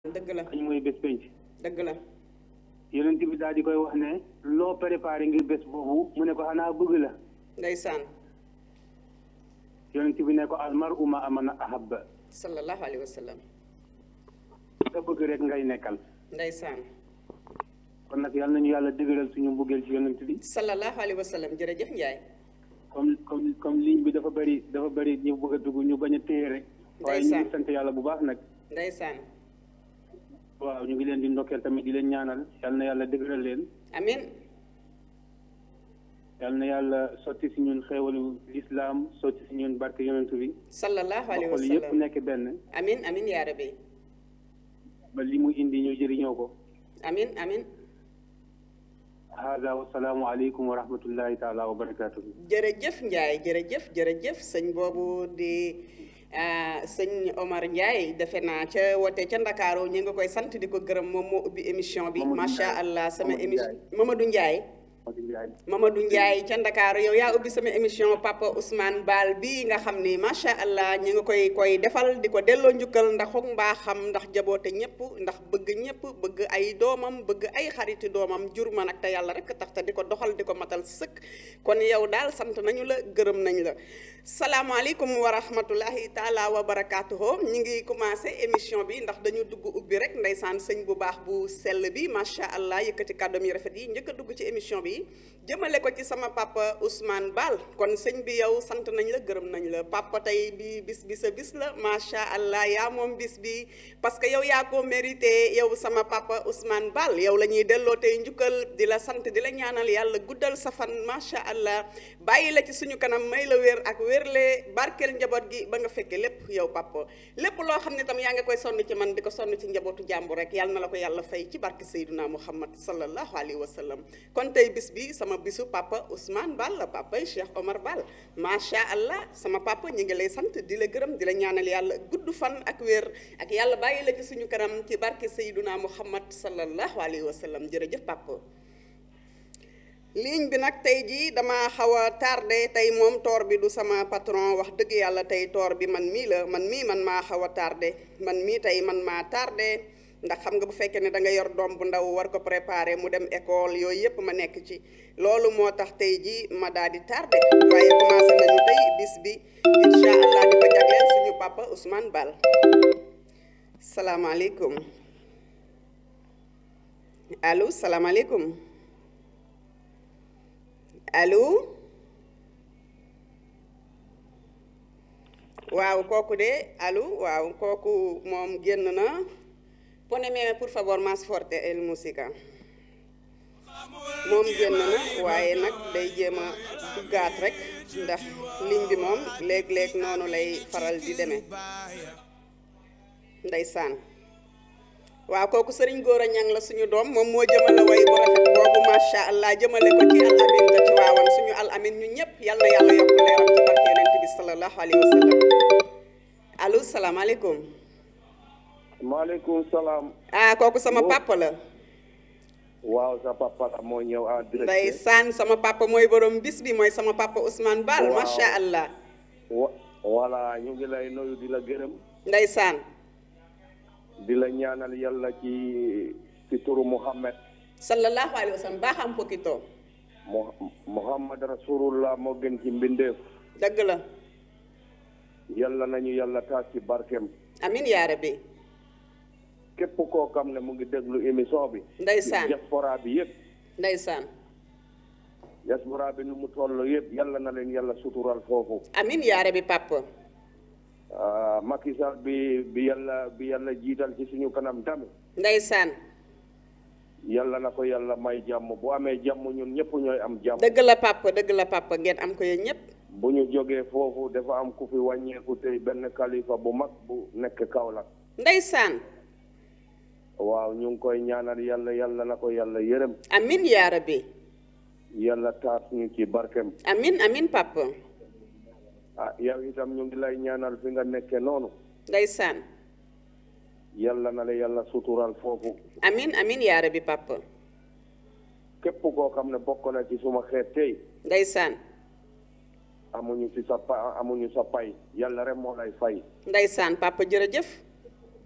dëgg la kañ mooy bés penc dëgg la yonent bi daal di koy wax ne loo préparé ngir bés boobu mu ne ko xanaa bëgg la ndeysaan yonent bi ne ko almar uma amana ahabba sallallahu alayhi wa sallam nga bëgg rek ngay nekkal ndeysaan kon nag yal nañu yàlla dëgëral suñu mbëggeel ci yonent bi sallallahu alayhi wa sallam jërëjëf Ndiaye comme comme comme ligne bi dafa bëri dafa bëri ñu bëgg a dugg ñu bañ a téye rek waaye ñu ngi sant yàlla bu baax nag ndeysaan waaw ñu ngi leen di ndokkeel tamit di leen ñaanal yal na yàlla dëgëral leen amin yal na yàlla sotti si ñun xéewalu lislaam sotti si ñun barke yonent bi sallallahu alayhi wa xol sallam yëpp nekk benn amin amin yaa rabbi ba li mu indi ñu jëriñoo ko amin amin hada wasalaamu aleykum wa rahmatullahi taala wa barakatuhu jërëjëf Ndiaye jërëjëf jërëjëf sëñ boobu di ah, sëñ Omar Ndiaye defe naa ca wote ca Ndakaaru ñu ngi koy sant di ko gërëm moom moo ubbi émission bi Mamadou macha Ndiaye. allah sama Mamadou émission Ndiaye. Mamadou Ndiaye Mamadou Ndiaye ca Ndakaaru yow yaa ubbi sama émission Papa Ousmane Baal bii nga xam ni macha allah ñu ngi koy koy defal di ko delloo njukkal ndax xoog mbaaxam ndax jaboote ñëpp ndax bëgg ñëpp bëgg ay doomam bëgg ay xariti doomam jur ma nag te yàlla rek tax te di ko doxal di ko matal sëkk kon yow daal sant nañu la gërëm nañ la. salaamaaleykum wa rahmatullahi taala wa barakaatuhu ñu ngi commencé émission bi ndax dañu dugg ubbi rek ndeysaan sëñ bu baax bu sell bi macha allah yëkkati kàddoom yi rafet yi njëkk a dugg ci émission bi jëmale ko ci sama papa Ousmane Baal kon sëñ bi yow sant nañ la gërëm nañ la papa tey bi bis bi sa bis la macha allah yaa moom bis bi parce que yow yaa ko mérité yow sama papa Ousmane Baal yow la ñuy delloo tey njukkal di la sant di la ñaanal yàlla guddal sa fan macha allah bàyyi la ci suñu kanam may la wér ak wérle barkeel njaboot gi ba nga fekkee lépp yow papa lépp loo xam ne tam yaa ngi koy sonn ci man di ko sonn ci njabootu jàmbur rek yàlla na la ko yàlla fay ci barke Seyduna Muhammad sallallahu alayhi wa sallam kon tey bis bi sama bisu papa Ousmane Baal la papa Cheikh Omar Baal macha allah sama papa ñu ngi lay sant di la gërëm di la ñaanal yàlla gudd fan ak wér ak yàlla bàyyi la ci suñu kanam ci barke Seyduna Muhammad sallallahu alayhi wa sallam jërëjëf papa. ligne bi nag tey jii dama xaw a tardé tey moom toor bi du sama patron wax dëgg yàlla tey toor bi man mii la man mii man maa xaw a tardé man mii tey man maa tardé ndax xam nga bu fekkee ne da nga yor doom bu ndaw war ko préparer mu dem école yooyu yëpp ma nekk ci loolu moo tax tey jii ma daal di tardé waaye commencé nañu tey bis bi incha allah di ko jagleel suñu papa Ousmane Baal salaamaaleykum allo salaamaaleykum. allo waaw kooku de allo waaw kooku moom génn na poneme por favor más fuerte el música moom génn na waaye nag day jéem a duggaat rek ndax ligne bi moom léeg-léeg noonu lay faral di demee ndeysaan waaw kooku sëriñ góor a ñang la suñu doom moom moo jëmale way bu rafet boobu macha allah jëmale ko ci al amin ga ci waawan suñu al amin ñu ñëpp yal na yàlla yokk leeram ci barke yonent bi sallallahu alayhi wa sallam allo salaamaaleykum maaleykum salaam. ah kooku sama papa la waaw sa papa la moo ñëw en direct. ndeysaan sama papa mooy borom bis bi mooy sama papa Ousmane Baal Waaw. macha allah wa voilà ñu ngi lay nuyu di la gërëm. ndeysaan di la ñaanal yàlla ci ci turu Muhammad sallallahu alayhi wa sallam baaxam poquito Mu- Muhammad rasulullah moo gën ci mbindeef dëgg la yàlla nañu yàlla taas ci barkeem amin yaa rabbi képp koo xam ne mu ngi déglu émission bi. ndeysaan diaspora bi yëpp ndeysaan diaspora bi nu mu toll yëpp yàlla na leen yàlla sutural foofu. amin yaa rabbi papa ah Macky Sall bi bi yàlla bi yàlla jiital ci suñu kanam tamit. ndeysaan yàlla na ko yàlla may jàmm bu amee jàmm ñun ñëpp ñooy am jàmm. dëgg la papa dëgg la papa ngeen am ko yéen ñëpp bu ñu jógee foofu dafa am ku fi wàññeeku tey benn kalifa bu mag bu nekk Kaolack ndeysaan waaw ñu ngi koy ñaanal yàlla yàlla na ko yàlla yërëm amin yaa rabbi yàlla taas ñu ci barkem amin amin papa ah yow itam ñu ngi lay ñaanal fi nga nekke noonu ndeysaan yàlla na la yàlla sutural foofu amin amin yaa rabbi papa képp koo xam ne bokk na ci suma xeet tey ndeysaan amuñu ci sa pa amuñu sa pay yàlla rek moo lay fay ndeysaan papa jërëjëf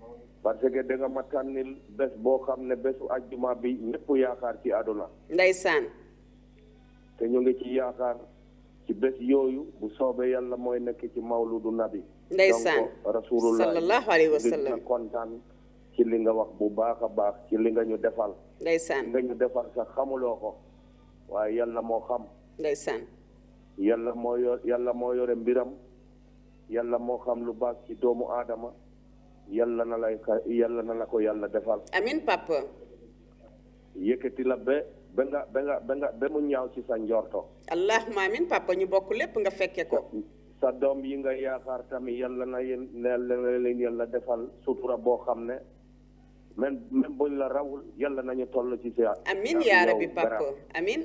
parce que da nga ma tànnil bés boo xam ne bésu ajjuma bi ñëpp yaakaar ci àdduna ndeysaan te ñu ngi ci yaakaar ci bés yooyu bu soobee yàlla mooy nekk ci mawludu nabi ndeysaan donc rasulullah sallallahu alayhi wa di sallam nga kontaan ci li nga wax bu baax a baax ci li nga ñu defal ndeysaan nga ñu defal sax xamuloo ko waaye yàlla moo xam ndeysaan yàlla moo yor yàlla moo yore mbiram yàlla moo xam lu baax ci doomu aadama yàlla na lay ka yàlla na la ko yàlla defal amin papa yëkkati la ba ba nga ba nga ba nga ba mu ñaaw ci sa njorto allahuma amin papa ñu bokk lépp nga fekke ko sa doom yi nga yaakaar tamit yàlla na yéen yàlla na leen yàlla defal sutura boo xam ne même même buñ la rawul yàlla nañu toll ci sa amin yow yaa rabbi garab. papa amin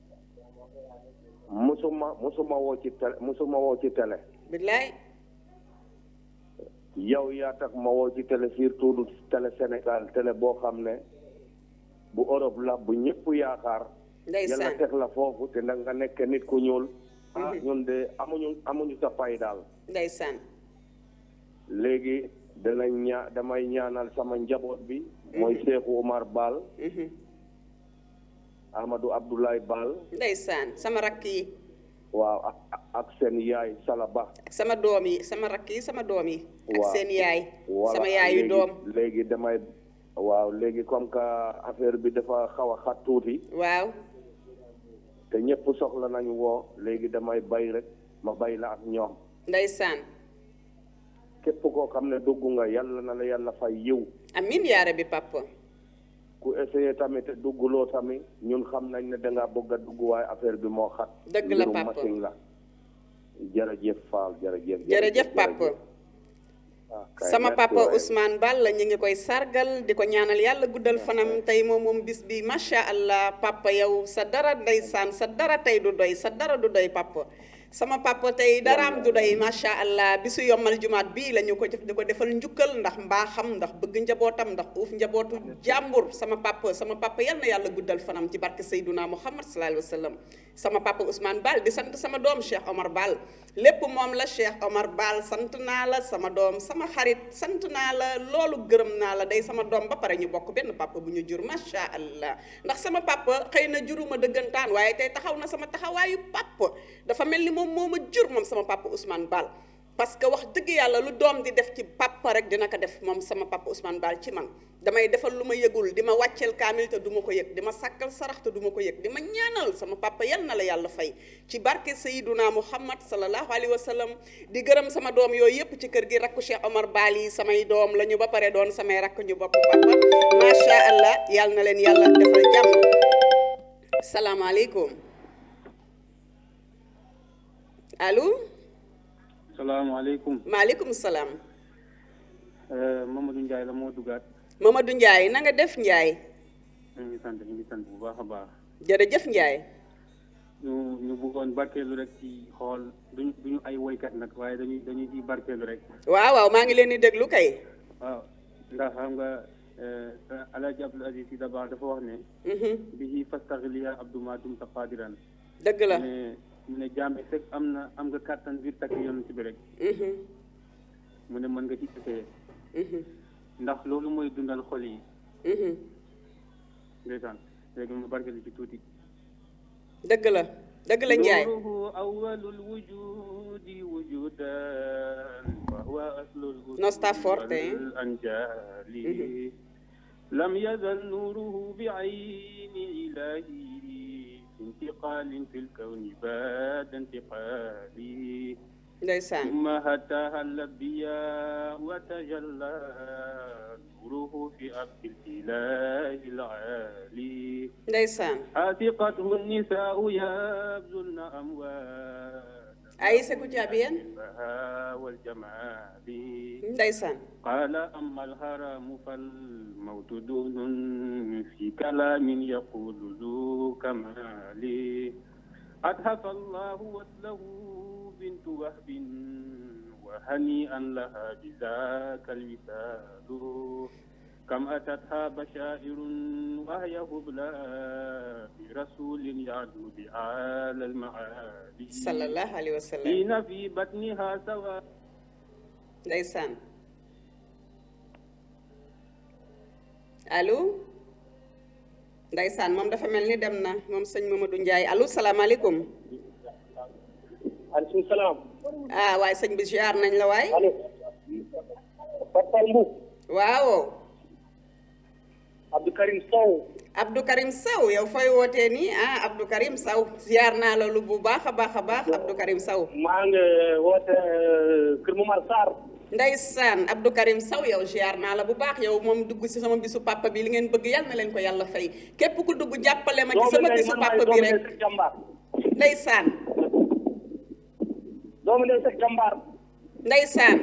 musuma musuma woo ci télé musuma woo ci télé billaay yow yaa tax ma woo ci télé surtout du télé Sénégal télé boo xam ne bu Europe la bu ñëpp yaakaar yàlla ndeysaan teg la foofu te nag nga nekk nit ku ñuul ah ñun de amuñu amuñu sa pay daal ndeysaan léegi danañ ñaa damay ñaanal sama njaboot bi mooy Cheikhou Omar Baal mhm. Amadou Abdoulaye Baal ndeysaan sama rakk yi waaw ak ak seen yaay Salaba ak sama doom yi sama rakk yi sama doom yi ak Waaw. seen yaay voilà sama yaayu léegi- doom léegi damay waaw léegi comme que affaire bi dafa xaw a xat tuuti waaw te ñëpp soxla nañu woo léegi damay bay rek ma bay la ak ñoom ndeysaan képp koo xam ne dugg nga yàlla na la yàlla fay yiw amin yaa rabbi papa ku essayé tamit te dugguloo tamit ñun xam nañ ne dangaa bëgg a dugg waaye affaire bi moo xat Dëgg la, mbirum papa. machine la jërëjëf Fall jërëjëf jërëjëf papa Ah, kay, sama merci papa waay. Ousmane Balla ñu ngi koy sargal di ko ñaanal yàlla guddal fanam tey moom moom bis bi macha allah papa yow sa dara ndeysaan sa dara tey du doy sa dara du doy papa sama papa tey daraam du doy macha allah bisu yombal jumaat bii la ñu ko def di ko defal njukkal ndax mbaaxam ndax bëgg njabootam ndax uuf njabootu jàmbur sama papa sama papa yal na yàlla guddal fanam ci barke Seydouna Muhammad sallallahu alayhi wa sallam sama papa Ousmane Ball di sant sama doom Cheikh Omar Ball lépp moom la Cheikh Omar Ball sant naa la sama doom sama xarit sant naa la loolu gërëm naa la day sama doom ba pare ñu bokk benn papa bu ñu jur macha allah ndax sama papa xëy na juruma dëggantaan waaye tey taxaw na sama taxawaayu papa dafa mel ni moom moo ma jur moom sama papa Ousmane Ball parce que wax dëgg yàlla lu doom di def ci papa rek dina ko def moom sama papa Ousmane Ball ci man damay defal lu ma yëgul di ma wàcceel kaamil te du ma ko yëg di ma sàkkal sarax te du ma ko yëg di ma ñaanal sama papa yal na la yàlla fay ci barke Sayyiduna Muhammad sallallahu alayhi wa sallam di gërëm sama doom yooyu yëpp ci kër gi rakku Cheikh Omar Ball yi samay doom la ñu ba pare doon samay rakk ñu bokk papa macha allah yal na leen yàlla defal jàmm salaamaaleykum allo salaamaaleykum maaleykum salaam Mamadou Ndiaye la moo duggaat Mamadou Ndiaye na nga def Ndiaye ñu ngi sant ñu ngi sant bu baax a baax jërëjëf Ndiaye ñu ñu bëggoon barkeelu rek ci xool duñu duñu ay woykat nag waaye dañuy dañuy ci barkeelu rek waaw waaw maa ngi leen di déglu kay waaw ndax xam nga Alaaji Abdul Aziz Si Dabaax dafa wax ne Mhm. bihi fastaxliya abdu ma dumta qadiran dëgg la mu ne mu ne jàmbe fekk am na am nga kàttan biir takk yonent bi rek Mhm. mu ne mën nga ci essayé Mhm. ndax loolu mooy dundal xol yi Mhm. ndeysaan léegi mu barkeelu ci tuuti dëgg la dëgg la Ndiaye نوره أول الوجود وجودا وهو أصل الوجود No sta forte, eh? والأنجال لم يزل نوره بعين إلهي في انتقال في الكون بعد انتقالي ndeysaan ثم هتاها الأنبياء وتجلى نوره في أبد الإله العالي ndeysaan عاتقته النساء يبذلن أموالا Aïssa Goudiabiane البهاء والجمال ndeysaan قال أما الهرم فالموت دون في كلام يقول ذو كمال أتهف الله وصله بنت وهب وهنيئا لها بذاك الوسال كم أتتها بشائر وهي هبلى برسول يعدو بآل المعالي sallallahu alayhi wa sallam حين في بطنها سواء ndeysaan allo ndeysaan moom dafa mel ni dem na moom sëñ Mamadou Ndiaye allo salaamaaleykum aleykum salaam. ah waaye sëñ bi ziar nañ la waay allo. Fatal Mbu. waaw Abdou Karim Sow. Abdou Karim Sow yow fooy wootee nii ah Abdou Karim Sow ziar naa la lu bu baax a baax a baax Abdou Karim Sow maa ngi woote Kër Momar Sarr. ndeysaan Abdou Karim Sow yow ziar naa la bu baax yow moom dugg ci sama bisu papa bi li ngeen bëgg yàlla na leen ko yàlla fay képp ku dugg jàppale ma ci sama bisu papa bi rek jàmbaar. ndeysaan doomu ndey Seck jàmbaar. ndeysaan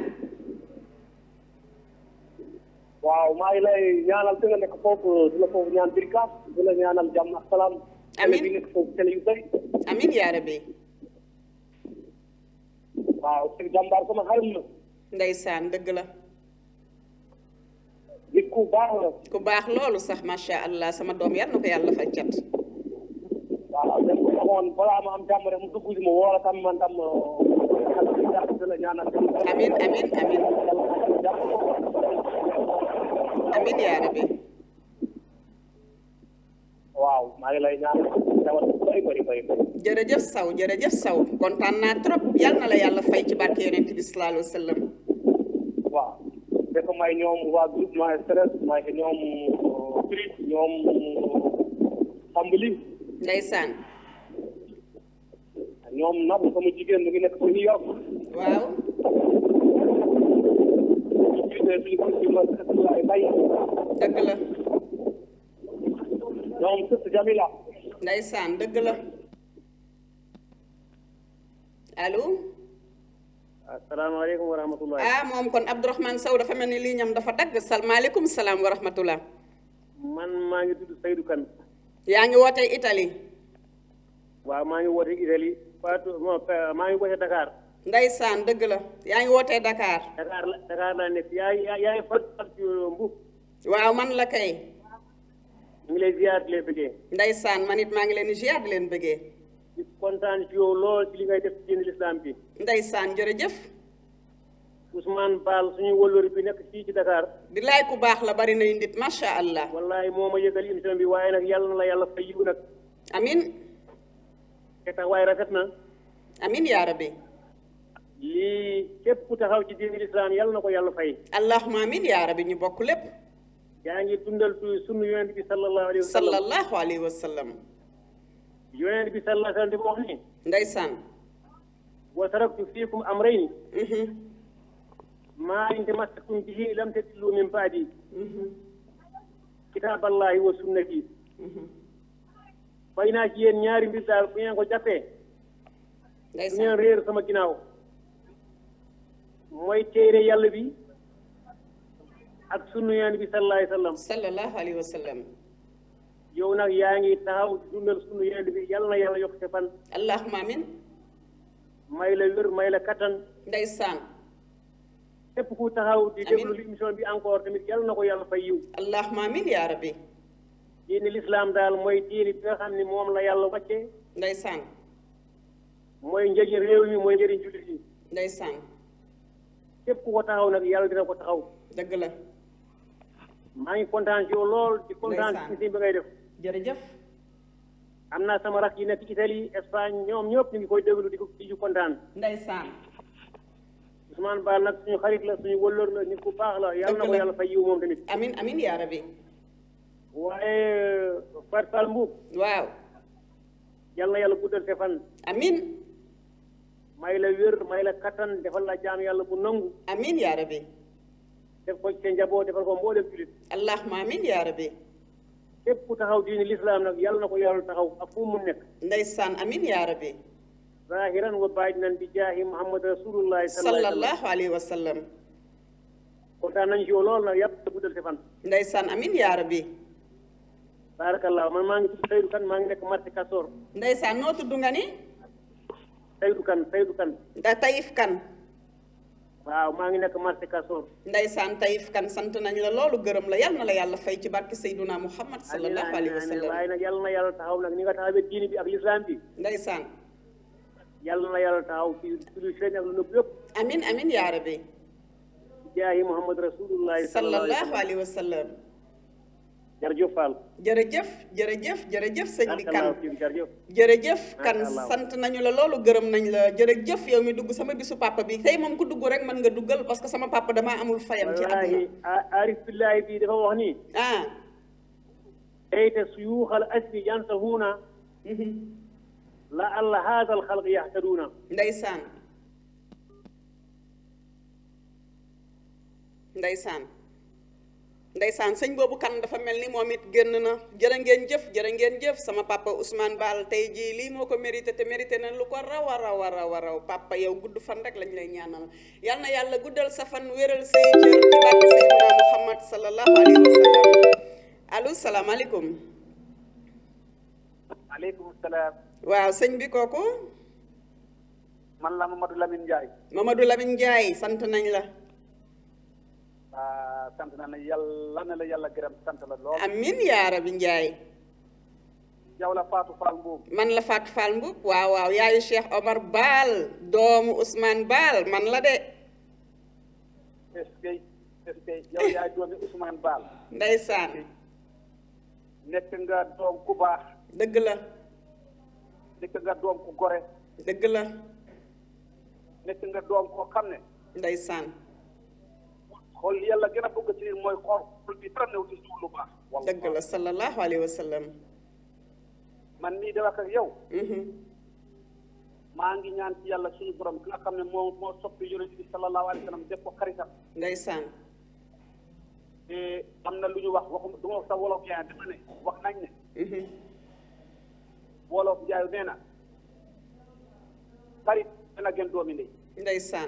waaw maa ngi lay ñaanal fi nga nekk foofu di la foofu ñaan birkaas di la ñaanal jàmm ak salaam. Amiin. télé bi nekk foofu télé yu bëri. amin yaa rabbi waaw Seck jàmbaar sama xarit la. ndeysaan dëgg la nit ku baax la. ku baax loolu sax macha allah sama doom yal na ko yàlla fay cat waaw dem ko taxoon balaa ma am jàmm rek mu dugg si ma woo la tam man tam di la ñaanal. amin amin amin amin yaa rabbi waaw maa ngi lay ñaanal dawal bëri bëri bëri bëri. jërëjëf saw jërëjëf saw kontaan naa trop yal na la yàlla fay ci barke yonent bi sallallahu alayhi wa sallam waaw fekk may ñoom waa groupement stress may ko ñoom Prit ñoom Sambali ndeysaan ñoom Nabou sama jigéen mu ngi nekk fa New York waaw ñu jiite suñu groupe bi ma Abdoulaye Mbaye dëgg la ñoom Sëst Jamila ndeysaan dëgg la allo asalaamaaleykum wa rahmatullahi ah moom kon Abdourahmane Sow dafa mel ni lii ñam dafa dagg salmaaleykum salaam wa rahmatullah man maa ngi tudd Seydou Kane yaa ngi wootee Italie waaw maa ngi woote Italie Fatou maa ngi woote Dakar ndeysaan dëgg la yaa ngi wootee Dakar Dakar la Dakar laa nekk yaay yaay Fatou Mbu waaw man la kay ñu ngi lay ziar di lay bëggee ndeysaan man it maa ngi leen di ziar di leen bëggee di kontaan ci yow lool ci li ngay def ci diine lislaam bi ndeysaan jërëjëf Ousmane Baal suñu wëllëri bi nekk fii ci Dakar di laay ku baax la bari nay nit macha allah wallahi moo ma yëgal émission bi waaye nag yàlla na la yàlla fay yiw nag amin te tax waaye rafet na amin yaa rabbi lii képp ku taxaw ci diine lislaam yàlla na ko yàlla fay allahuma amin yaa rabbi ñu bokk lépp yaa ngi dundal tu sunu yonent bi sallallahu alayhi wa sallam sallallahu alayhi wa sallam yonent bi sallallahu alayhi wa sallam di wax ni ndeysaan wa taraktu fiikum amrayni mhm maa in tamassaktum bihi lam tadillu min baadi kitaaballahi wa sunnati fay naa ci yéen ñaari mbir daal bu ngeen ko jàppee du ngeen ndeysaan réer sama ginnaaw mooy téere yàlla bi ak sunnu yonent bi sallallahu alayhi wa sallam sallallahu alayhi wa sallam yow nag yaa ngi taxaw di dundal sunnu yonent bi yàlla na yàlla yokk sa fan allahuma amin may la wér may la kattan ndeysaan képp ku taxaw di Amiin. déglu émission bi encore tamit yàlla na ko yàlla fay yiw allahuma amin yaa rabbi diine lislaam daal mooy diine bi nga xam ne moom la yàlla wàcce ndeysaan mooy njëriñ réew mi mooy njëriñ jullit yi ndeysaan képp ku ko taxaw nag yàlla dina ko taxaw dëgg la maa ngi kontaan ci yow lool di kontaan Ndeysaan. ci si bi ngay def jërëjëf am naa sama rak yi nekk Italie Espagne ñoom ñëpp ñu ngi koy déglu di ko di ci kontaan ndeysaan Ousmane Ba nag suñu xarit la suñu wëllër la nit ku baax la yàlla na ko la. yàlla fay yiw moom tamit amin amin yaa rabbi waaye Fatou Fall Mbuub waaw yàlla na yàlla guddal sa fan amin may la wér may la kattan defal la jaam yàlla bu nangu amin yaa rabbi def ko ci sa njaboot defal ko mboolem julit allahuma amin yaa rabbi képp ku taxaw diini lislaam nag yàlla na ko yàlla taxaw ak fu mu nekk ndeysaan amin yaa rabbi zahiran wa baatinan bi jaahi muhammad rasulullahi sallallahu alayhi wa sallam sallallahu alayhi wa sallam kontaan nañu ci yow lool nag yàlla guddal sa fan ndeysaan amin yaa rabbi barakallah man maa ngi tudd Seydou Kane maa ngi nekk marché Castor ndeysaan noo tudd nga ni Seydou Kane Seydou Kane da tayif kan waaw maa ngi nekk marché Castor ndeysaan tayif kan sant nañ la loolu gërëm la yal na la yàlla fay ci barke Seyduna Muhammad sallallahu alayhi wa sallam waaye nag yàlla na yàlla taxaw nag ni nga taxawee diini bi ak lislaam bi ndeysaan yàlla na yàlla taxaw ci ci lu feeñ ak lu nëbb yëpp amin amin yaa rabbi bi jaahi muhammad rasulullahi sallallahu alayhi wa sallallahu sallam alayhi wa sallam jërëjëf Fall. jërëjëf jërëjëf jërëjëf sëñ bi kan jërëjëf. jërëjëf kan Macha Allah. sant nañu la loolu gërëm nañ la jërëjëf yow mi dugg sama bisu papa bi tey moom ku dugg rek mën nga duggal parce que sama papa damaa amul fayam ci àdduna wallaahi Arif billahi bi dafa wax ni. ah layta suyuuxa al asri yantahuuna mhm. la alla haada al xalq yaxtaduuna. ndeysaan ndeysaan ndeysaan sëñ boobu kan dafa mel ni moom it génn na jërë ngeen jëf jërë ngeen jëf sama papa Ousmane Baal tey jii lii moo ko mérité te mérité na lu ko raw a raw a raw a raw papa yow gudd fan rek lañ lay ñaanal yal na yàlla guddal sa fan wéral say cër ci barke Seydina Muhammad sallallahu alayhi wa sallam allo salaamaaleykum aleykum salaam. waaw sëñ bi kooku man la Mamadou Lamine Ndiaye. Mamadou Lamine Ndiaye sant nañ la ah sant na la yàlla na la yàlla gërëm sant la lool. amin yaa rabi Ndiaye yow la Fatou Fall Mbow. man la Fatou Fall Mboup waaw waaw yaayu Cheikh Omar Baal doomu Ousmane Baal man la de est-ce que est-ce que yow yaay doomi Ousmane Baal. ndeysaan nekk nga doom ku baax. dëgg la nekk nga doom ku gore. dëgg la nekk nga doom koo xam ne. ndeysaan xool li yàlla gën a bëgg ci nit mooy xool xol bi dara new ci suul lu baax. dëgg la sallallahu alayhi wa sallam man mii de wax ak yow. mhm maa ngi ñaan ci yàlla suñu borom ki nga xam ne moo moo soppi yonent bi sallallahu alayhi wa sallam def ko xaritam. ndeysaan te am na lu ñu wax waxu du ma wax sax wolof yaay dama ne wax nañ ne mhm wolof jaayu nee na xarit dana gën doomi ndey ndeysaan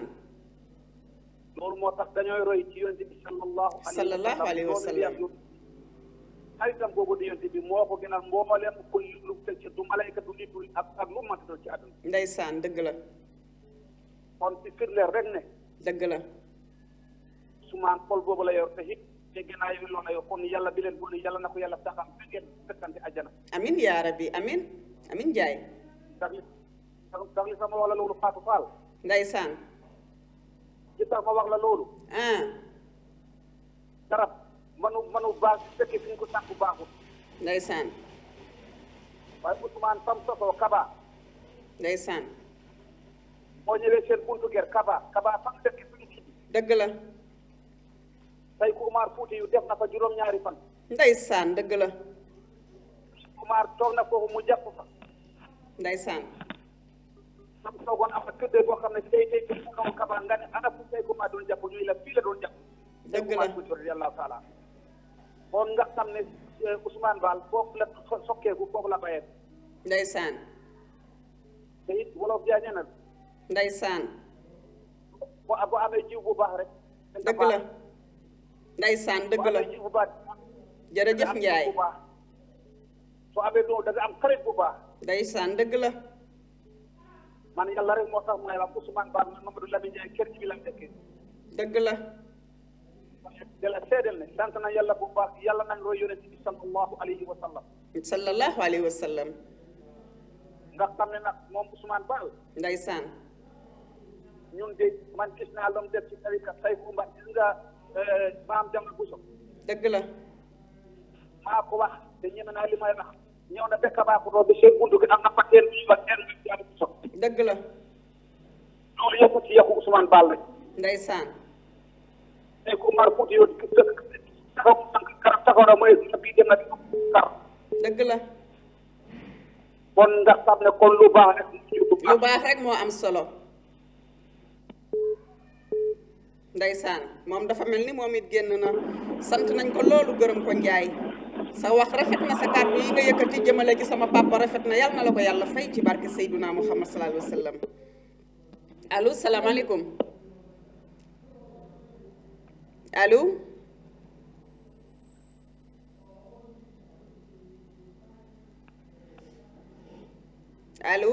loolu moo tax dañooy roy ci yonent bi sallallahu Sallallahu alayhi wa sallam. xaritam boobu di yonent bi moo ko gënal mbooleem ku lu teg ci du malayka du nit du ak ak lu mënti doon ci àdduna ndeysaan dëgg la kon ci firleer rek ne dëgg la sumaan xol boobu la yor te it te gënaa yi loolu la yor kon yàlla bi leen boole yàlla na ko yàlla saxam ba ngeen fekkante àjjana amin yaa rabbi amin amin Ndiaye ndax li ndax li sama wax la loolu Fatou Fall ndeysaan li tax ma wax la loolu ah garab manu manu baax su fekkee fi ñu ko sànq baaxul ndeysaan waaye Ousmane fam sosoo Kaba ndeysaan boo ñëwee seen buntu ger Kaba Kaba fam dëkk fi ñu tuddi dëgg la tey ku Umar Fuuti yu def na fa juróom-ñaari fan ndeysaan dëgg la Umar toog na foofu mu jàpp fa ndeysaan fam toogoon am na këddee boo xam ne tey tey tey ku kaw Kaba nga ne ana fu tey ku Umar doon jàpp ñuy la fii la doon jàpp Dëgg la. Umar Fuuti radiyallahu taala kon nga xam ne eh, Ousmane Baal foofu la so- sokkeeku foofu la bayee ndeysaan te it wolof jaay nee na ndeysaan boo boo amee jiw bu baax rek dëgg la ndeysaan dëgg boo la amee jiw bu baax jërëjëf am Ndiaye jiw bu baax soo amee doom da nga am xarit bu baax ndeysaan dëgg la man yàlla rek moo tax may wax Ousmane Ba man Mamadou Lamine Ndiaye kër gi bi la nekkee dëgg la de la seedeel ne sant na yàlla bu baax yàlla nañ roy yonent bi sallallahu alayhi wa sallam sallallahu alayhi wa sallam nga xam ne nag moom Ousmane Ba ndeysaan ñun de man gis naa lu mu def ci tarika say kumba gis nga maam Jamal Bousso dëgg la maa ko wax te ñeme naa li may wax ñëw na bekk baa ko doo bi seen buntu gi am na pateen bu ñuy wax teen bi Jamal Bousso dëgg la loolu yëpp ci yàqu Ousmane Ba rek ndeysaan tey ku Umar Fuuti yow dëkk taxaw karab taxaw na mooy bii dem na di kar dëgg la kon nga xam ne kon lu baax rek lu baax rek moo am solo ndeysaan moom dafa mel ni moom it génn na sant nañ ko loolu gërëm ko njaay sa wax rafet na sa kàddu yi nga yëkkati jëmale ci sama papa rafet na yàlla na la ko yàlla fay ci barke Seyduna Muhammad sallallahu alayhi wa sallam allo salaamaaleykum allo allo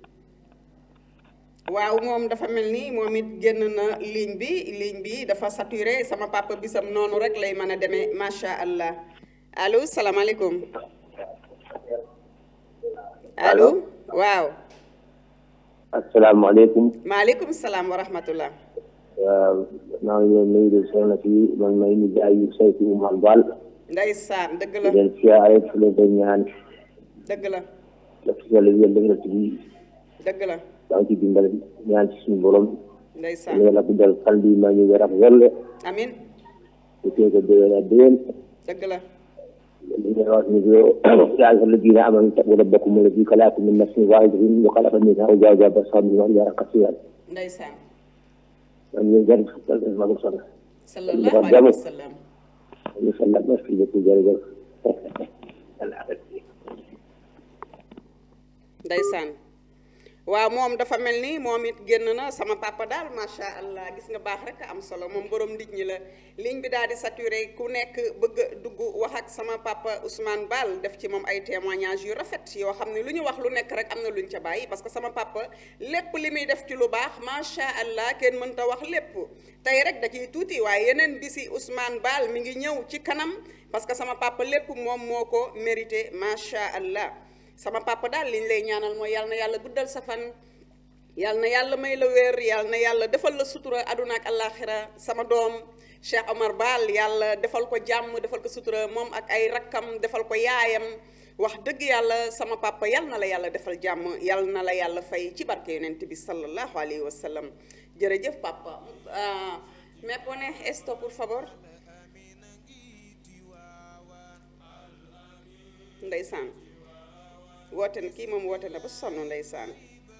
waaw moom dafa mel ni moom it génn na ligne bi ligne bi dafa saturé sama papa bisam noonu rek lay mën a demee macha allah allo salaamaaleykum allo waaw asalaamaaleykum maaleykum salaam wa rahmatullah waaw maa ngi leen nuyu de soxna si man may ni jaay yu Seydou Oumar Baal ndeysaan dëgg di la leen siyaare fu leen ko ñaan dëgg la daf yàlla yéen dëgg la ci bi dëgg la daa ci dimbale ñaan ci suñu borom ndeysaan yàlla ku dal xal bi maa ñu wér ak welle amin bu tee ko déwén ak déwén dëgg la li ngay wax ni ko yaa ayyuha alladina amanu ittaqu rabbakum alladi xalaqakum min nafsin wahidatin wa xalaqa minha zawjaha bassa minhuma rijalan kasiran ndeysaan man ñu jar ma ko sonn sallallahu alayhi wa sallam ñu sonn merci beaucoup jërëjëf ndeysaan waaw moom dafa mel ni moom it génn na sama papa daal macha allah gis nga baax rek am solo moom borom nit ñi la ligne bi daal di saturé ku nekk bëgg a dugg wax ak sama papa Ousmane Bal def ci moom ay témoignages yu rafet yoo xam ne lu ñu wax lu nekk rek am na luñ ca bàyyi parce que sama papa lépp li muy def ci lu baax macha allah kenn mënta wax lépp tey rek da ciy tuuti waaye yeneen bisi Ousmane Bal mi ngi ñëw ci kanam parce que sama papa lépp moom moo ko mérité macha allah. sama papa daal liñ lay ñaanal mooy yàlla na yàlla guddal sa fan yàlla na yàlla may la wér yàlla na yàlla defal la sutura aduna ak àllaaxira sama doom Cheikh Omar Baal yàlla defal ko jàmm defal ko sutura moom ak ay rakkam defal ko yaayam wax dëgg yàlla sama papa yàlla na la yàlla defal jàmm yàlla na la yàlla fay ci barke yonent bi sallallahu alayhi wa sallam jërëjëf papa me pone esto por favor ndeysaan woote na kii moom woote na ba sonn ndeysaan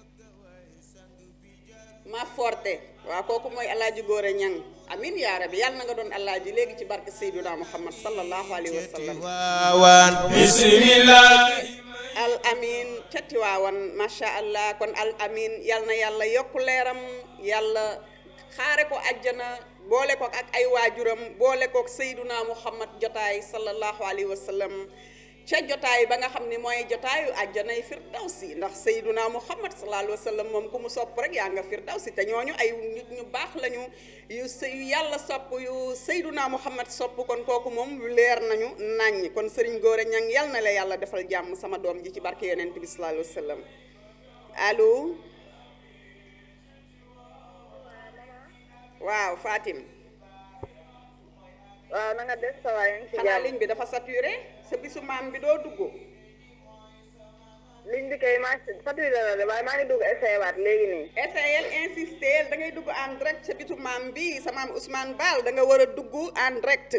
ma forte waaw kooku mooy alaaji góore ñang amin yaa rabbi yàlla na nga doon alaaji léegi ci barke Seydina Muhammad sallallahu alayhi wa sallam waawan bismillah al amin ca Tiwaawan macha allah kon al amin yal na yàlla yokk leeram yàlla xaare ko àjjana boole ko ak ay waajuram boole ko Seydina Muhammad jotaay sallallahu alayhi wa sallam ca jotaay ba nga xam ne mooy jotaayu àjjanay firdawsi ndax sayduna muhammad sallallahu alayhi wa sallam moom ku mu sopp rek yaa nga firdawsi te ñooñu ay nit ñu baax lañu yu yu yàlla sopp yu sayduna muhammad sopp kon kooku moom leer nañu nàññ kon sëriñ góore ñang yal na la yàlla defal jàmm sama doom ji ci barke yonent bi sallallahu alayhi wa sallam allo waaw Fatim waaw na nga def sa waay ci xanaa jàmm ligne bi dafa saturé sa bisu maam bi doo dugg liñ bi kay maa saturé la de waaye maa ngi dugg essayé waat léegi nii essayel insister da ngay dugg en direct sa bitu maam bi sa maam Ousmane Baal da nga war a dugg en direct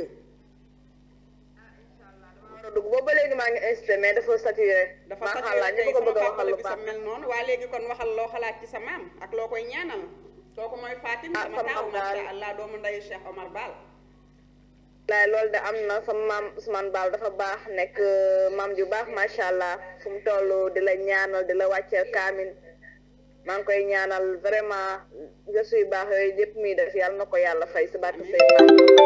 war a dugg boobu ba léegi maa ngi insisté mais dafa saturé dafa maa saturé xalaat tey ñëpp ko sama bëgg a papa waxal la lu bisa baax mel noonu waa léegi kon waxal loo xalaat ci sa maam ak loo koy ñaanal kooku mooy Fatim Ah, sama sama taaw maam daal. macha allah doomu ndeyu Cheikh Omar Baal laay loolu de am na sama maam Ousmane Baal dafa baax nekk euh, maam ju baax macha allah fu mu toll di la ñaanal di la wàcceel kaamin maa ngi koy ñaanal vraiment gëstu yu baax yooyu yëpp muy def yàlla na ko yàlla fay si barke Seydina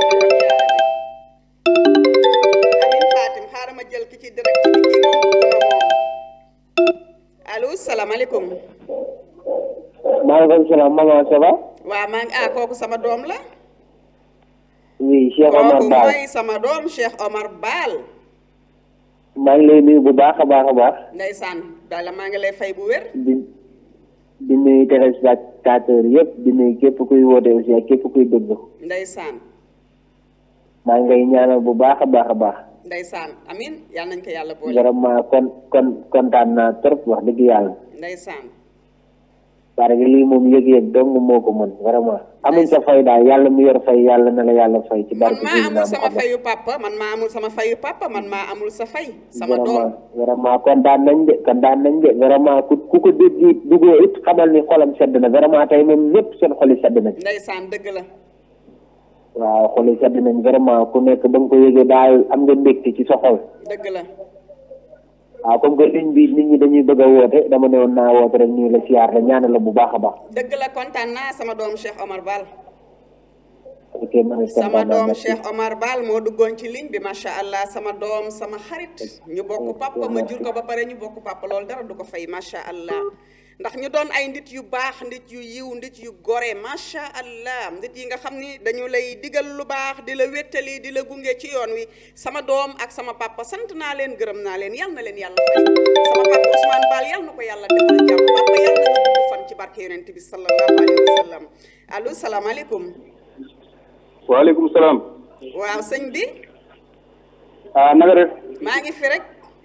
amin Fatim xaaral ma jël ki ci direct bi kii moom dugg na moom allo salaamaaleykum maaleykum salaam maman ça va waa maa ngi ah kooku sama doom la oui Cheikh Omar kooku Baal mooy sama doom Cheikh Omar Baal maa ngi lay nuyu bu baax a baax a baax ndeysaan daal maa ngi lay fay bu wér di di nuyu téléspectateur yëpp di nuyu képp kuy woote aussi ak képp kuy déglu ndeysaan maa ngi lay ñaanal bu baax a baax a baax ndeysaan amin yal nañ ko yàlla boole vraiment kon kon kontaan naa trop wax dëgg yàlla ndeysaan parce que lii moom yëg-yëg dong moo ko mën vraiment amuñ sa fay daal yàlla mu yor fay yàlla na la yàlla fay ci man barke maa Seydina amul sama Muhammad fayu papa man maa amul sama fayu papa man maa amul sa fay sama vraiment doom vraiment kontaan nañ de kontaan nañ de vraiment ku ku ko dégg it duggoo it xamal ni xolam sedd na vraiment tey moom ñëpp seen xoli sedd nañ ndeysaan dëgg la waaw xoli sedd nañ vraiment ku nekk ba nga ko yëgee daal am nga mbégte ci sa xol dëgg la waaw comme que ligne bi nit ñi dañuy bëgg a woote dama ne woon naa woote rek ñu la siyaar la ñaanal la bu baax a baax dëgg la kontaan naa sama doom Cheikh Omar Baal ok man it sama kontaan naa doom merci. Cheikh Omar Baal moo duggoon ci ligne bi macha allah sama doom sama xarit ñu bokk papa ma jur ko ba pare ñu bokk papa loolu dara du ko fay macha allah ndax ñu doon ay nit yu baax nit yu yiw nit yu gore macha allah nit yi nga xam ni dañu lay digal lu baax di la wéttali di la gunge ci yoon wi sama doom ak sama papa sant naa leen gërëm naa leen yal na leen yàlla fay sama papa Ousmane Baal yal na ko yàlla defal jàmm papa yal na nga gudd fan ci barke yonent bi sallallahu alayhi wa sallam allo salaamaaleykum waaleykum salaam. waaw sëñ bi ah na nga def maa ngi fi rek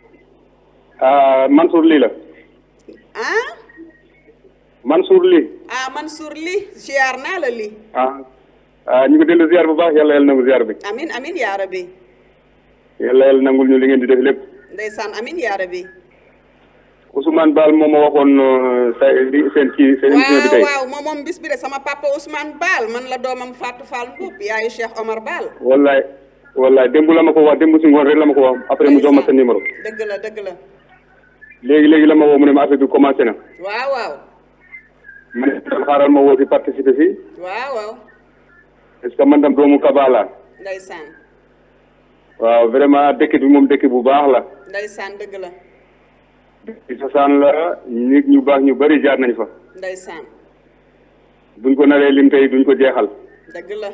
ah Mansour lii la ah Mansour lii ah Mansour li ziar naa la li ah ah ñu ngi dellu ziar bu baax yàlla yàlla nangu ziar bi amin amin yaa rabbi yàlla yàlla nangul ñu li ngeen di def lépp ndeysaan amin yaa rabbi Ousmane Baal moom ma waxoon euh, sa li seen kii seen émission bi waaw tey waaw moom moom bis bi de sama papa Ousmane Baal man la doomam Fatou Fall Mbuub yaayu Cheikh Omar Baal wallaay wallaay démb la ma ko wax démb si ngoon rek la ma ko wax après mu jox ma sa numéro dëgg la dëgg la léegi léegi la ma woo mu ne ma affaire bi commencé na waaw waaw ma ne tam xaaral ma woo si participer si waaw waaw parce que man tam doomu Kaba la ndeysaan waaw vraiment dëkk bi moom dëkk bu baax la ndeysaan dëgg la ci sosaan la nit ñu baax ñu bari jaar nañ fa ndeysaan buñ ko naree lim tey duñ ko jeexal dëgg la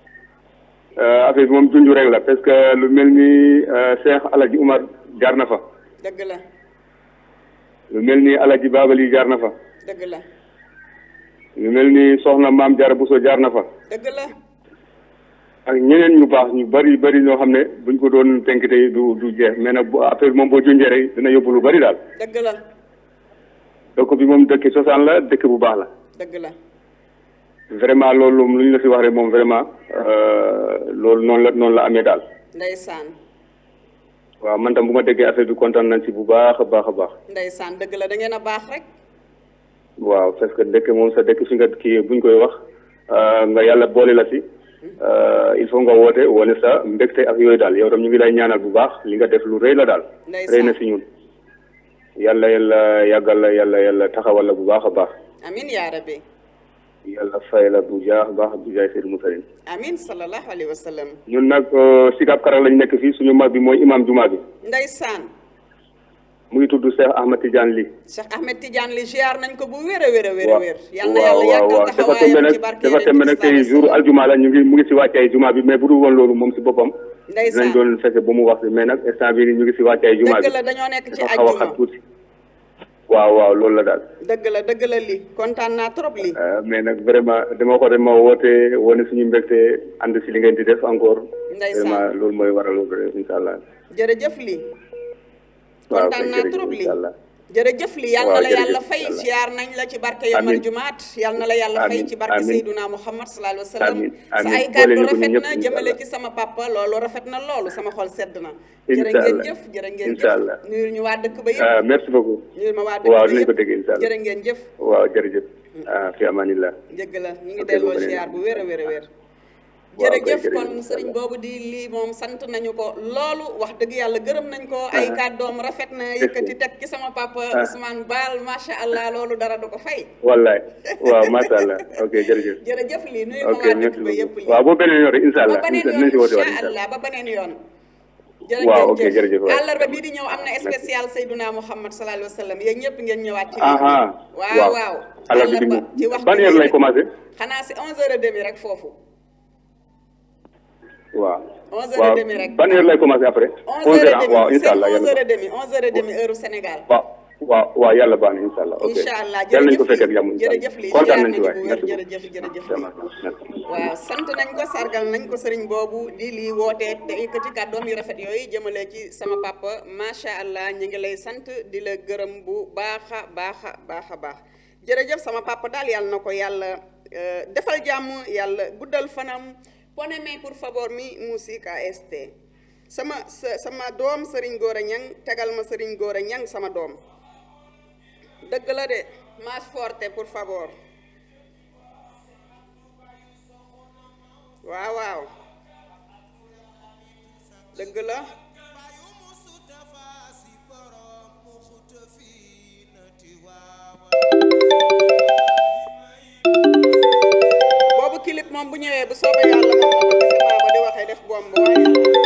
Euh, affaire bi moom junju rek la parce que lu mel ni euh, Cheikh Alaji Umar jaar na fa dëgg la lu mel ni Alaji Babali jaar na fa dëgg la lu mel ni Soxna Maam Jaara Buso jaar na fa dëgg la ak ñeneen ñu baax ñu bari bari ñoo xam ne buñ ko doon tënk tey du du jeex mais nag bu affaire bi moom boo junjee rek dina yóbbu lu bari daal dëgg la donc bi moom dëkk cosaan la dëkk bu baax la dëgg la vraiment loolu lu ñu la fi wax rek moom vraiment euh, loolu noonu la noonu la amee daal ndeysaan waaw man tam bu ma déggee affaire bi kontaan nañ ci bu baax a baax a baax ndeysaan dëgg la da ngeen a baax rek waaw parce que dëkk moom sa dëkk fi nga kii buñ koy wax euh, nga yàlla boole la si euh, il faut nga woote wane sa mbégte ak yooyu daal yow tam ñu ngi lay ñaanal bu baax li nga def lu rëy la daal Ndeysaan. rëy na si ñun yàlla yàlla yàggal la yàlla yàlla taxawal la bu baax a baax amin yaa rabbi yàlla fay la bu jaax baax bu jaay Seydou Moussaline amin sallallahu alayhi wa sallam ñun nag euh, Sicap Kara lañ nekk fii suñu mag bi mooy imam juma bi ndeysaan mu ngi tudd Cheikh Ahmad Tidiane Ly Cheikh Ahmed Tidiane li ziar nañ ko bu wér a wér a wér a waaw wér yal na waaw yàlla waaw yàggal waaw dafa tembe taxawaayam nag ci barke dafa tembe nag tey jour aljuma la ñu ngi mu ngi si wàccaay juma bi mais bu dul woon loolu moom si boppam dinañ ndeysaan doon fekke ba mu wax si mais nag instant bii nii ñu ngi si wàccaay juma bi dëgg la dañoo nekk ci dafa xaw a xat ajjuma tuuti waaw waaw loolu la daal dëgg la dëgg la li kontaan naa trop li Euh, mais nag vraiment dama ko dama woote wane suñu mbégte ànd si li ngeen di def encore Ndeysaan. vraiment loolu mooy waral loolu incha allah jërëjëf li waaw kontaan kay naa jërëjëf trop li incha allah jërëjëf li yal na Waaw, la jërëjëf, yàlla fay yàlla. ziar nañ la ci barke yomal Amiin. jumaat yal na la yàlla fay Amiin, ci barke amiin. Seyduna Muhammad sallallahu alayhi wa sallam Amiin, sa amiin. ay Boole kàddu ñu ko ñun rafet ñëpp, na incha jëmale allah. ci sama papa loolu rafet na loolu sama xol sedd na Incha jërë ngeen allah. jëf jërë ngeen Incha jëf allah. nuyul ñu waa dëkk ba ah yëpp merci beaucoup nuyul ma waa dëkk waaw ba dinañ ko yëpp dégg incha allah jërë ngeen jëf waaw jërëjëf ah fi amanillah dëgg la ñu ngi Ok, delloo bu beneen ziar bu wér a wér a wér Waaw, kay, jërëjëf jërëjëf, kon incha sëriñ allah. boobu di lii moom sant nañu ko loolu wax dëgg yàlla gërëm nañ ko ay kàddoom rafet na yëkkati teg ci sama papa Ousmane Baal macha allah loolu dara du ko fay wallaay waaw macha allah ok jërëjëf jërëjëf lii nuyu ma ok waa merci dëkk ba yëpp beaucoup lii waaw boo beneen yoon rek incha allah ba beneen dinañ si yoon woote waat incha incha allah allah ba beneen yoon jërë Waaw, ngeen ok, jërëjëf waay. àllarba bii di ñëw am na spécial Seyduna Muhammad sallallahu alayhi wa sallam yéen ñëpp ngeen ñëwaat ci ah ah waaw waaw alors bi àllarba ci waxtu ban bi heure lay rek. commencé xanaa si 11h30 rek foofu waaw 11h30 waaw rek ban heure lay commencé après 11 heures waaw 11h30 incha allah c'est yàlla 11h30 11h30 heure Sénégal waaw waaw waaw yàlla baax na incha allah ok incha allah yàlla nañu ko jërëjëf fekkee ak jàmm incha allah jërëjëf lii kontaan ziar nañ ci nañu waay bu wér merci jërëjëf jërëjëf lii beaucoup merci waaw sant nañ ko sargal nañ ko sëriñ boobu di lii wootee te yëkkati kàddoom yu rafet yooyu jëmale ci sama papa macha allah ñu ngi lay sant di la gërëm bu baax a baax a baax a baax jërëjëf sama papa daal yàlla na ko yàlla euh, defal jàmm yàlla guddal fanam poneme pour favor mi musique AST sama sa sama doom sëriñ Gora Ñang tegal ma sëriñ Gora Ñang sama doom dëgg la de más forte pour favor waaw waaw dëgg la boobu clip moom bu ñëwee bu soobee yàlla moom na ko gisee ba di waxee def bomb waaye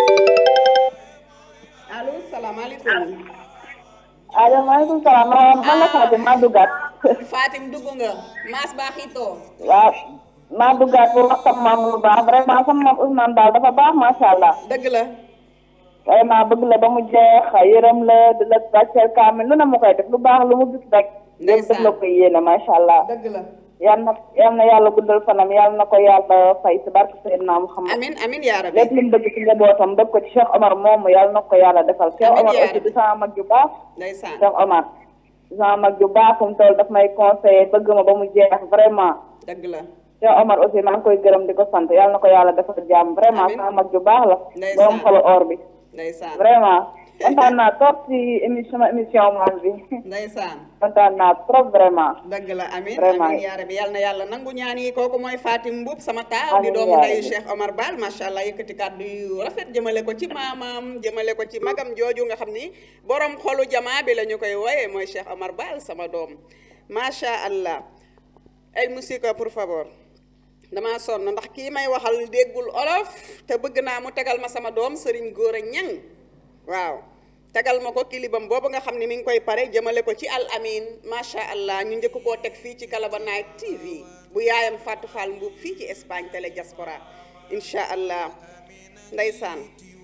allo salaamaaleykum allo maaleykum salaam man la Fatou maa duggaat Fatim dugg nga maas baaxitoo waaw maa duggaat pour wax sama maam lu baax vraiment sama maam Ousmane Daal dafa baax macha allah dëgg la vraiment bëgg la ba mu jeex yërëm la di la wàcceel kaamil lu ne mu koy def lu baax lu mu gis rek lépp daf la koy yéene macha allah dëgg la yal na yal na yàlla guddal fanam yal na ko yàlla fay si barke Seydina Muhammad amin amin yaa rabbi lépp lu mu bëgg ci njabootam def ko ci Cheikh Omar moomu yal na ko yàlla defal Cheikh Amiin Omar yaa aussi rabbi. di sama mag ju baax ndeysaan Cheikh Omar di sama mag ju baax fu mu toll daf may conseiller bëgg ma ba mu jeex vraiment dëgg la Cheikh Omar aussi maa ngi koy gërëm di ko sant yal na ko yàlla defal jàmm vraiment Amiin. sama mag ju baax la Ndeysaan. borom xolu or bi ndeysaan vraiment kontaan naa trop si émission sama émission maam bi ndeysaan kontaan naa trop vraiment dëgg la amin Vraiment. amin yaa rabbi yal na yàlla nangu ñaan yi kooku mooy Fatim Mbuub sama taaw di Amiin doomu yaa ndeyu rabbi. Cheikh Omar Baal macha allah yëkkati kàddu yu rafet jëmale ko ci maamam jëmale ko ci magam jooju nga xam ni borom xolu jamaa bi la ñu koy wooye mooy Cheikh Omar Baal sama doom macha allah ay musique pour favor dama sonn ndax kii may waxal déggul olof te bëgg naa mu tegal ma sama doom Serigne Gora Ñang waaw tegal ma ko kilibam boobu nga xam ne mi ngi koy pare jëmale ko ci al amin macha allah ñu njëkk koo teg fii ci Kalaba Night TV bu yaayam Fatou Fall Mbuub fii ci Espagne télé diaspora incha allah ndeysaan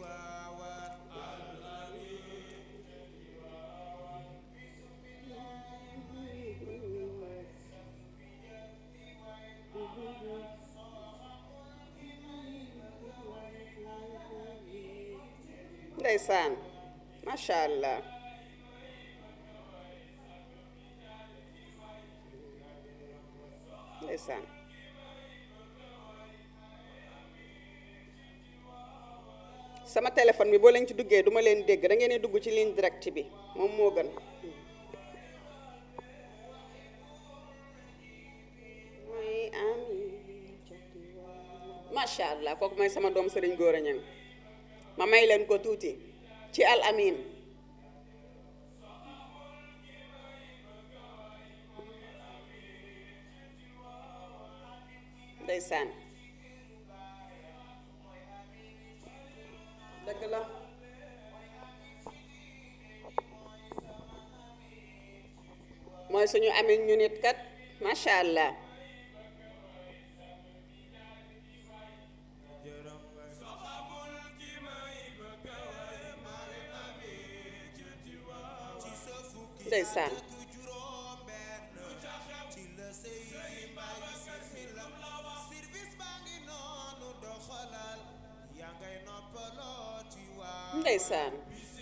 ndeysaan macha allah ndeysaan sama téléphone bi boo leen ci duggee duma leen dégg da ngeen di dugg ci ligne direct bi moom moo gën mooy ami macha allah kooku mooy sama doom Serigne Gora Niang ma may leen ko tuuti ci al amin ndeysaan dëgg la mooy suñu amin ñu nit kat macha allah ndeysaan ndeysaan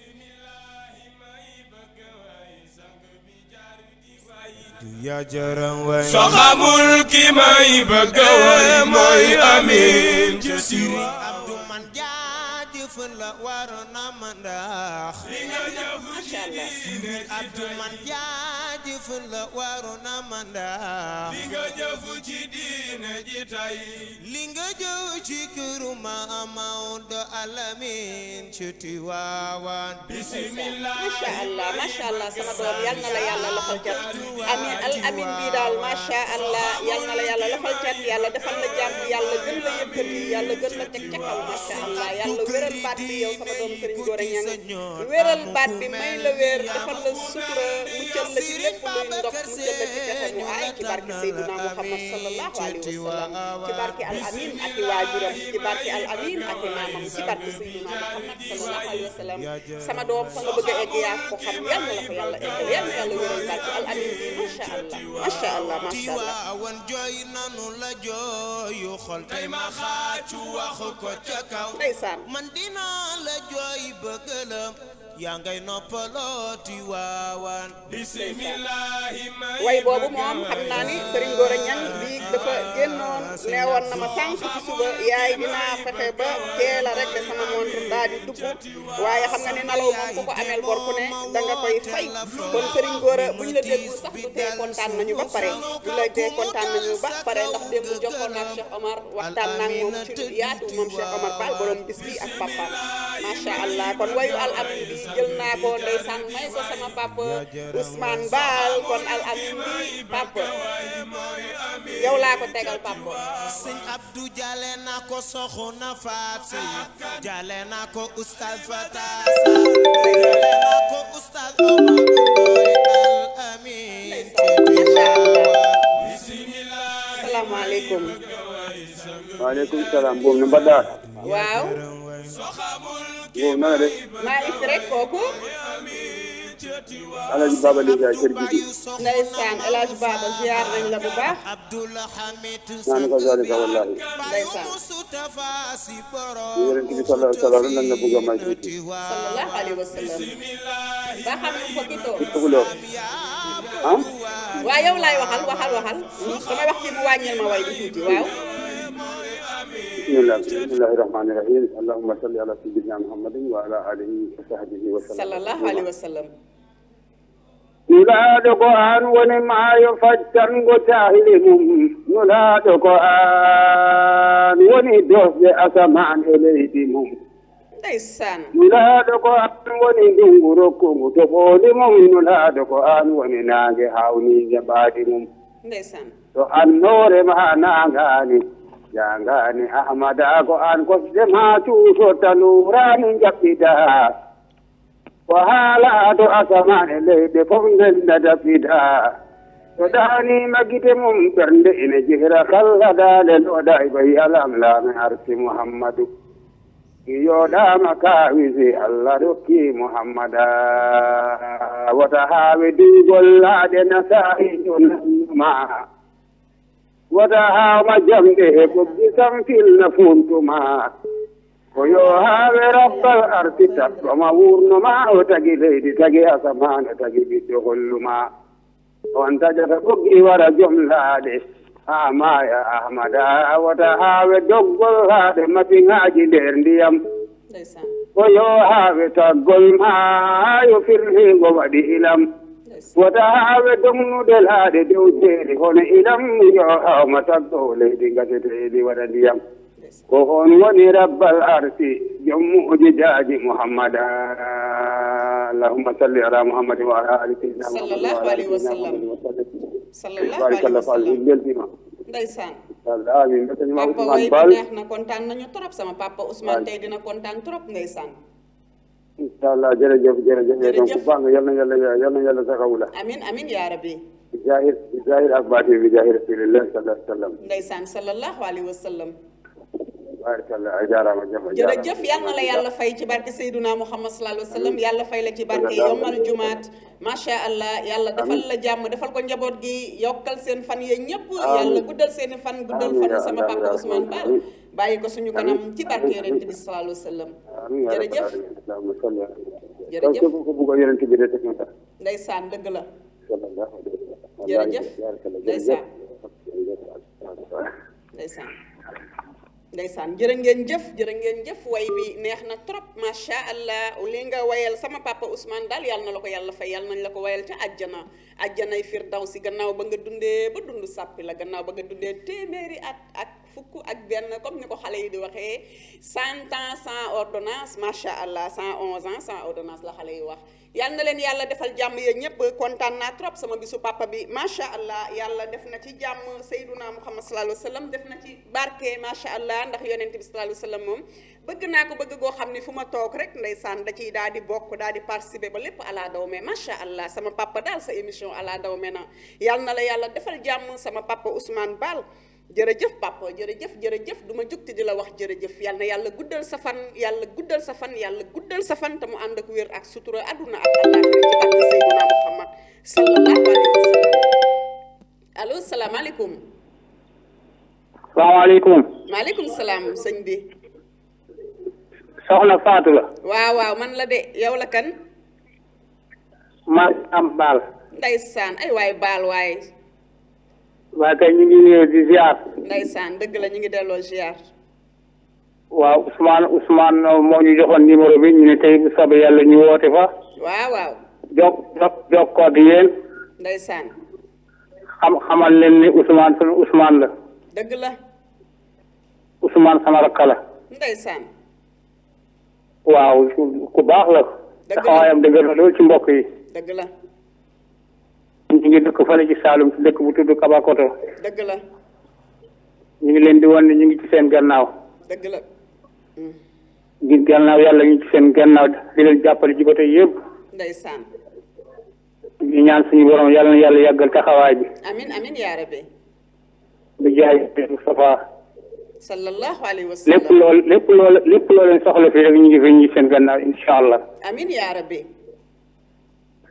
yaa jaram way soo xamul ki may bëgg way mooy amin ci siri Abdu man jaajëfal la waroon na ma ndax macha allah Abdu man jaajëfal la waroon na ma ndax li nga jëf ci diine ji tay li nga jëw ci këru ma Maodo Alamin ci Tiwaawan bismillah macha allah macha allah sama doom yal na la yàlla lafal cat amin al amin bii daal macha allah yal na la yàlla lafal cat yàlla defal la jàmm yàlla gën la yëkkati yàlla gën la teg ca kaw macha allah yàlla wéral baat bi yow sama doom Serigne Gora Niang wéral baat bi may la wér defal la sutura muccal la ci lépp luy ndox muccal la ci pexe mu aay ci barke Seydina Muhammad sallallahu alayhi wa sallam ci barke al amin ak i waajuram ci barke al amin ak i maamam ci barke Seydina Muhammad sallallahu alayhi wa sallam sama doom fa nga bëgg a egg yaa ko xam yal na la ko yàlla eggal yal na yàlla wéral baat ci al amin bi macha allah macha allah macha allah Tiwaawan jooy nanu la jooyu xol tey ma xaacu wax ko ca kaw ndeysaan man dinaa la jooy bëgg la yaa ngay noppaloo Tiwaawan bismillahi may way boobu moom xam naa ni Serigne Gora Niang bii dafa génnoon neewoon na ma sànq ci suba yaay dinaa fexe ba teel a rek sama montre daal di dugg waaye xam nga ni nalaw moom ku ko ameel bor ku ne da nga koy fay kon Serigne Gora bu ñu la déggul sax du tee kontaan nañu ba pare du la tee kontaan nañu ba pare ndax démb jokkoon naa ak Cheikh Omar waxtaan naa ak moom ci lu yaatu moom Cheikh Omar Fall borom bis bi ak papaam macha allah kon wayu al amin bi jël naa ko ndeysaan may ko sama papa Ousmane Baal kon al amin bi papa yow laa ko tegal papa sëñ Abdou jale naa ko soxna Faat Sey jale naa ko Oustaz Fata jale naa ko Oustaz Omar Ndoye Al Amin salaamaaleykum waaleykum salaam boobu na mbaɗɗa waaw boobu nanga def maa ngi fi rek kooku Alaaji Baba Liga kër gi ndeysaan El Hadj Baba ziar nañ la bu baax naan ko zalika wallahi ndeysaan yonent bi sallallahu alayhi wa sallam lan la bëgg a may tuuti sallallahu alayhi wa sallam ba xam un poquito tukuloo ah waaw yow laay waxal waxal waxal damay wax ci bu wàññil ma way bi tuuti waaw bismillah bismillahi rahmani rahim allahumma salli ala sayyidina muhammadin wa ala alihi wa sahbihi wa sallam sallallahu alayhi wa sallam nulaaɗo ko aan woni maayo faccango caahili mum nulaaɗo ko aan woni dosde asamaan e leydi mum ndeysaan nulaaɗo ko aan woni ndungu rokkungu toɓooli mum nulaaɗo ko aan woni naange haawniije ɓaadi mum ndeysaan to annoore ma naangaani jaangaani ahmada ko aan kosde ma tuuto taluuraani jaɓɓidaa ko haalaaɗo asamane leyɗe fof ndelnata fidaa to ɗaaniima gite mum ɓernde ine jihra kalla daale looɗa e bayi alam laame arsi mouhammadou yooɗaama kaawisi allah rokki mouhammada wota haawe duugol laaɗe nasaa'ijo nannuma wota haawma jamɗe e ɓoggi samfilna funtuma ko yo haawe rabbal arti taɓɓoma wurnoma o tagi leydi tagi asamane tagi ɓiɗɗo holluma on tajata ɓoggi wara joom laaɗe ha maya ahmada wata haawe doggol laaɗe masiŋaji nder ndiyam ndeysaan ko yo haawe taggol ma yo firligo waɗi ilam wata haawe dognude laaɗe dow jeeri hono ilam yo hawma taggo leydi gaseteedi waɗa ndiyam ko on woni rabbal arsi joom mu'jizaji muhammada allahumma salli ala muhammadin wa ala ali sayyidina sallallahu alayhi wa sallam sallallahu barik alayhi wa allah fall sallam in beltima ndeysaan amin mbetanima papa ousmane way bi bal neex na kontaan nañu trop sama papa Ousmane tey dina kontaan trop ndeysaan inchallah jërëjëf jërëjëf e donc Jërëjëf. banga yal na yàlla yal na yàlla sakawula amin amin yaa rabbi bi jahir bi jahir ak baati bi jahir rasulillah sallallahu alayhi wa sallam ndeysaan sallallahu alayhi wa sallam barakallah a jarama jam a jarama jërëjëf yal na la yàlla fay ci barke Seyduna Muhammad sallallahu alayhi wa sallam yàlla fay la ci barke yomal jumaat macha allah yàlla defal la jàmm defal ko njaboot gi yokkal seen fan yee ñëpp yàlla guddal seen i fan guddal Amiin fan yaa sama Allah, papa yaa Ousmane Allah. Ba bàyyi ko suñu kanam ci barke yonent bi sallallahu alayhi wa sallam amin ya rabbal jërëjëf alamin allahumma salli ala Jërëjëf. donc képp ku bugg a yonent bi de teg na sax ndeysaan dëgg la sallallahu alayhi wa sallam Jërëjëf. barakallah Ndeysaan. jërëjëf ndeysaan ndeysaan jërë ngeen jëf jërë ngeen jëf way bi neex na trop macha allah li nga wayal sama papa Ousmane daal yàlla na la ko yàlla fay yàlla nañ la ko wayal ca àjjana àjjanay firdawsi gannaaw ba nga dundee ba dund sàppi la gannaaw ba nga dundee téeméeri at ak fukk ak benn comme ni ko xale yi di waxee cent ans sans ordonnance macha allah cent onze ans sans ordonnance la xale yi wax yal na leen yàlla defal jàmm yéen ñëpp kontaan naa trop sama bisu papa bi macha allah yàlla def na ci jàmm Seyduna Muhammad sallallahu alayhi wa sallam def na ci barke macha allah ndax yonent bi sallallahu alayhi wa sallam moom bëgg naa ko bëgg goo xam ni fu ma toog rek ndeysaan da ciy daal di bokk daal di participer ba lépp ala daw me macha allah sama papa daal sa émission ala daw me na yal na la yàlla defal jàmm sama papa Ousmane Bal jërëjëf papa jërëjëf jërëjëf du ma jugti di la wax jërëjëf yal na yàlla guddal sa fan yàlla guddal sa fan yàlla guddal sa fan te mu ànd ak wér ak sutura àdduna ak àllaaxira ci barke Seydina Muhammad sallallahu alayhi wa sallam allo salaamaaleykum salaamaaleykum maaleykum salaam sëñ bi soxna Fatou la waaw waaw man la de yow la kan maa am baal ndeysaan ay waay baal waay waa kay ñu ngi ñëw di ziar ndeysaan dëgg la ñu ngi delloo ziar waaw Ousmane Ousmane moo ñu joxoon numéro bi ñu ne tey bu soobee yàlla ñu woote fa waaw waaw jok jok jokkoo ak yéen ndeysaan xam xamal leen ni Ousmane sunu Ousmane la dëgg la Ousmane sama rakk la ndeysaan waaw ku baax la taxawaayam dëgg la loolu ci mbokk yi dëgg la ñu ngi dëkk fële ci Saalum ci dëkk bu tudd Kabakoto dëgg la ñu ngi leen di wan ne ñu ngi ci seen gannaaw dëgg la ngi gannaaw yàlla ñu ngi ci seen gannaaw di leen jàppale ci côté yëpp ndeysaan ñu ñaan suñu borom yàlla na yàlla yàggal taxawaay bi amin amin yaa rabbi di jaay Moustapha sallallahu alayhi wa sallam lépp lool lépp lool lépp loo leen soxla fii rek ñu ngi fi ñu ngi seen gannaaw incha allah amin yaa rabbi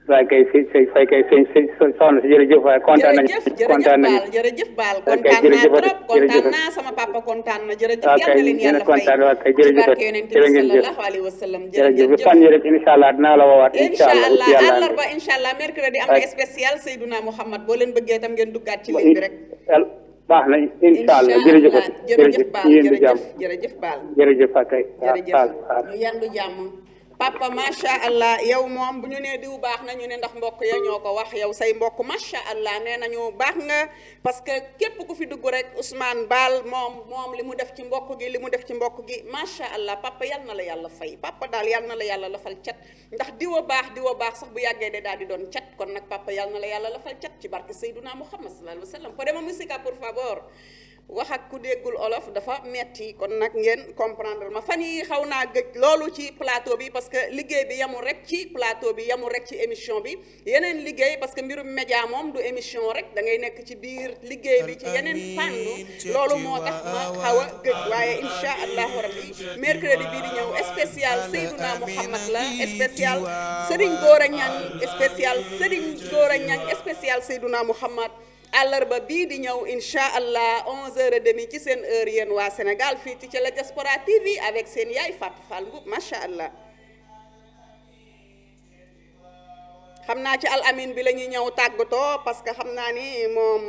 waaye kay si si fay kay sëñ sëñ soxna si jërëjëf waaye kontaan nañu jërëjëf kontaan jërëjëf nañu Baal jërëjëf Baal Ok, kontaan naa jërëjëf trop kontaan jërëjëf. naa sama papa kontaan na jërëjëf waaw yal kay na leen yéen a yàlla fay kontaan waaw kay ci jërëjëf barke yonent bi jërë ngeen jëf sallallahu alayhi wa sallam jërëjëf jërëjëf fan yi rek incha allah dinaa la woowaat incha incha allah allah ci yàlla àllarba incha allah mercredi am na Ak- spécial Seydouna Mouhamad boo leen bëggee tam ngeen duggaat ci ligne bi rek baax na incha allah jërëjëf jërëjëf Baal yéen di jàmm jërëjëf jërëjëf Baal jërëjëf ak kay jërëjëf waaw waaw ñu yandu jàmm papa macha allah yow moom bu ñu nee diw baax na ñu ne ndax mbokk ya ñoo ko wax yow say mbokk macha allah nee nañu baax nga parce que képp ku fi dugg rek Ousmane Baal moom moom li mu def ci mbokk gi li mu def ci mbokk gi macha allah papa yal na la yàlla fay papa daal yal na la yàlla lafal cat ndax diwa baax diwa baax sax bu yàggee de daal di doon cat kon nag papa yal na la yàlla lafal cat ci barke Seyduna Muhammad sallallahu alayhi wa sallam podema musica por favor wax ak ku déggul olof dafa metti kon nag ngeen comprendre ma fan yi xaw naa gëj loolu ci plateau bi parce que liggéey bi yamul rek ci plateau bi yamul rek ci émission bi yeneen liggéey parce que mbirum média moom du émission rek da ngay nekk ci biir liggéey bi ci yeneen fànn loolu moo tax ma xaw a gëj waaye insha allahu rabbi mercredi bii di ñëw spécial Seydouna Mouhamad la spécial Serigne Gora Niang spécial Serigne Gora Niang spécial Seydouna Mouhamad àllarba bii di ñëw incha allah 11h30 ci seen heure yéen waa Sénégal fii ci la Diaspora TV avec seen yaay Fatou Fall Mboup macha allah. xam naa ci al amin bi la ñuy ñëw tàggatoo parce que xam naa ni moom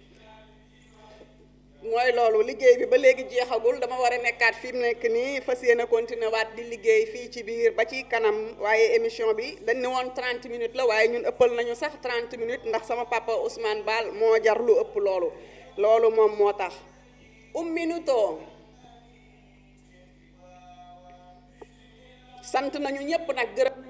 mooy loolu liggéey bi ba léegi jeexagul dama war a nekkaat fi mu nekk nii fas yéene continuer waat di liggéey fii ci biir ba ci kanam waaye émission bi dañ ne woon 30 minutes la waaye ñun ëppal nañu sax 30 minutes ndax sama papa Ousmane Baal moo jar lu ëpp loolu loolu moom moo tax un minuto sant nañu ñëpp nag gërëm